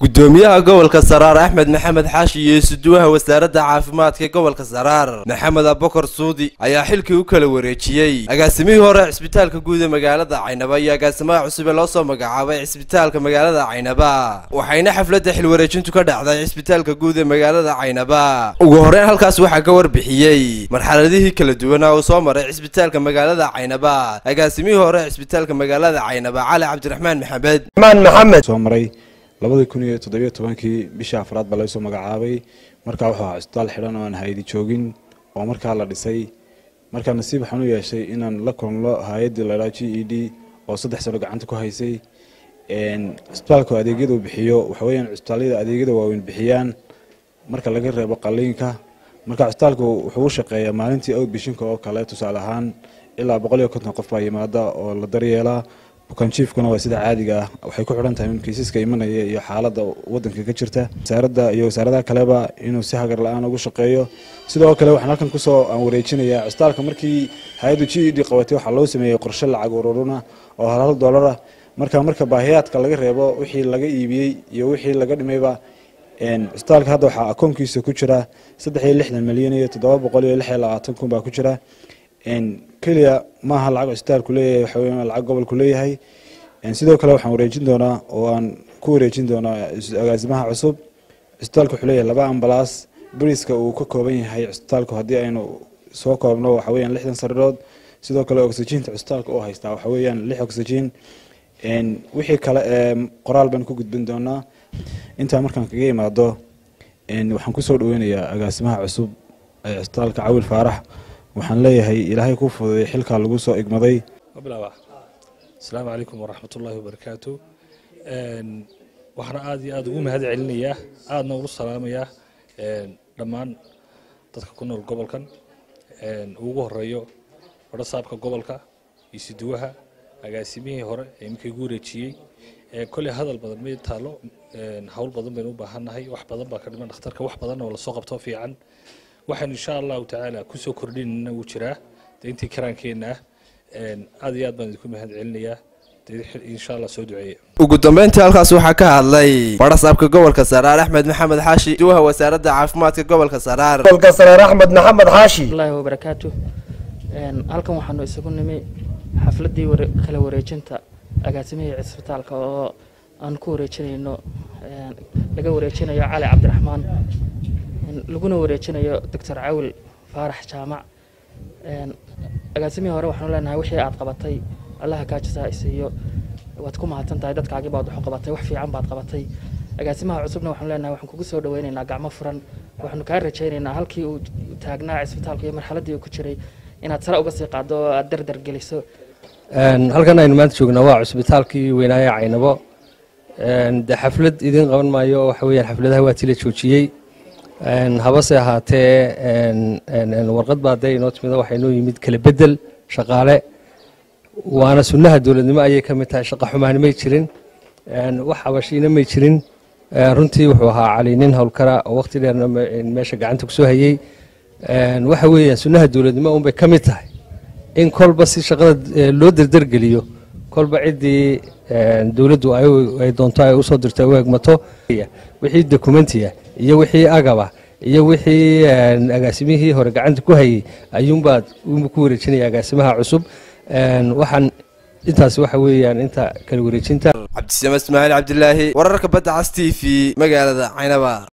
gudoomiyaha gobolka saraar axmed maxamed xaashi iyo isuduwaha wasaaradda caafimaadka gobolka saraar maxamed abokar suudi ayaa xilkii u kala wareejiyey agaasimihii hore cisbitaalka guud ee magaalada caynaba iyo agaasimaha cusub ee loo soo magacaabay cisbitaalka magaalada caynaba waxayna xafladda xilwareejintu ka dhacday cisbitaalka guud ee magaalada caynaba ugu horeyn halkaas waxaa ka warbixiyey marxaladihii kala duwanaa uu soo maray cisbitaalka magaalada caynaba agaasimihii hore cisbitaalka magaalada caynaba cali cabdiraxmaan maxamed maxamed soo maray labadii kun iyo toddobiyo tobankii bishii afraad baa laysoo magacaabay markaa wuxuu ahaa cisbitaal xidhan oo aan haydi joogin oo markaa la dhisay markaa nasiib waxaan u yeeshay inaan la kulmlo hay-addii laydhaa g e d oo saddex sano gacanta ku haysay cisbitaalku adeegyada uu bixiyo waxa weyaan cisbitaallada adeegyada waaweyn bixiyaan marka laga reebo qaliinka marka cisbitaalku wuxuu u shaqeeyaa maalintii outbishinka oo kale tusaale ahaan ilaa boqol iyo konton qof baa yimaada oo la daryeelaa bukaanjiifkuna waa sida caadiga ah waxay ku xidhan tahay in kiisaska imanaya iyo xaaladda wadanka ka jirta wasaaradda iyo wasaaradaha kaleba inuu si hagar la-aan ugu shaqeeyo sidoo kale waxaan halkan kusoo aan wareejinayaa cisbitaalka markii hay-addu g e d qabatay waxaa loo sameeyey qorshe lacag ururuna oo hal hal dollar ah marka marka baahiyaadka laga reebo wixii laga iibiyey iyo wixii laga dhimayba cisbitaalka hadda waxaa akoonkiisa ku jira saddex iyo lixdan milyan iyo toddoba boqol iyo lix iyo labaatan kun baa ku jira keliya maaha lacag cisbitaalku leeyahay waxa weya lacag gobolku leeyahay sidoo kale waxaan wareejin doonaa oo aan ku wareejin doonaa agaasimaha cusub cisbitaalku wuxuu leeyahay laba ambalaas bariska uu ka kooban yahay cisbitaalku haddii aynu soo koobno waxa weyaan lixdan sariirood sidoo kale oxygiinta cisbitaalka oo haystaa waxa weyaan lix oxygiin wixii kale ee qoraal baan ku gudbin doonaa intaa markaan kaga imaado waxaan kusoo dhaweynayaa agaasimaha cusub ee cisbitaalka cawil faarax waxaan leeyahay ilaahay kuu fududay xilkaa lagu soo igmaday asalaamu calaykum waraxmat ullaahi wabarakaatu waxaana aada iyo aada ugu mahad celinayaa aadna ugu salaamayaa dhammaan dadka ku nool gobolkan ugu horeeyo warasaabka gobolka isuduwaha agaasimihii hore ee iminka igu wareejiyey kolley hadal badan may taalo hawl badan baynu u baahannahay wax badan baa ka dhiman dhakhtarka wax badan oo lasoo qabto fiican waxaan insha allahu tacaala kusoo kordhinana wuu jiraa de intii karaankeenna ah aad iyo aad baan idinku mahad celinayaa insha allah soo duceeya ugu dambeyntii halkaas waxaa ka hadlay barasaabka gobolka saraar axmed maxamed xaashi duwaha wasaaradda caafimaadka gobolka saraar gobolka saraar axmed maxamed xaashi allahi wabarakaatu halkan waxaanu isagu nimi xafladdii kala wareejinta agaasimihii cisbitaalka oo aan ku wareejinayno laga wareejinayo cali cabdiraxmaan laguna wareejinayo doctor cawil faarax jaamac agaasimihii hore waxaanu leenahay wixii aad qabatay allaha kaajisaa isiiyo waad ku mahadsan tahay dadkaagii baad waxu qabatay wax fiican baad qabatay agaasimaha cusubna waxaanu leenahay waxaan kugu soo dhaweynaynaa gacmo furan waxaanu kaa rajaynaynaa halkii uu taagnaa cisbitaalka iyo marxaladdii uu ku jiray inaad sare uga sii qaado oo aad dardar geliso halkan aynu maanta joognaa waa cusbitaalkii weynaaye caynabo de xaflad idiin qaban maayo waxa weyaan xafladaha waa tila joojiyey habase ahaatee warqad baa dee inoo timid waxaa inoo yimid kala bedel shaqaale waana sunnaha dowladnimo ayay ka mid tahay shaqa xumaani may jirin wax habashiina may jirin runtii wuxuu ahaa cali nin howlkara oo waqti dheerna meesha gacanta kusoo hayey waxa weeyaan sunnaha dowladnimo unbay ka mid tahay in kolba si shaqada loo derdergeliyo kolba ciddii dowladdu ay doonto ay usoo dirto u egmato wixii dokumentiya iyo wixii agaba iyo wixii agaasimihii hore gacanta ku hayey ayuunbaad ku wareejinaya agaasimaha cusub waxaan intaas waxa weeyaan inta kala wareejinta cabdisame ismaaciil cabdilaahi wararka badda cas t v magaalada caynaba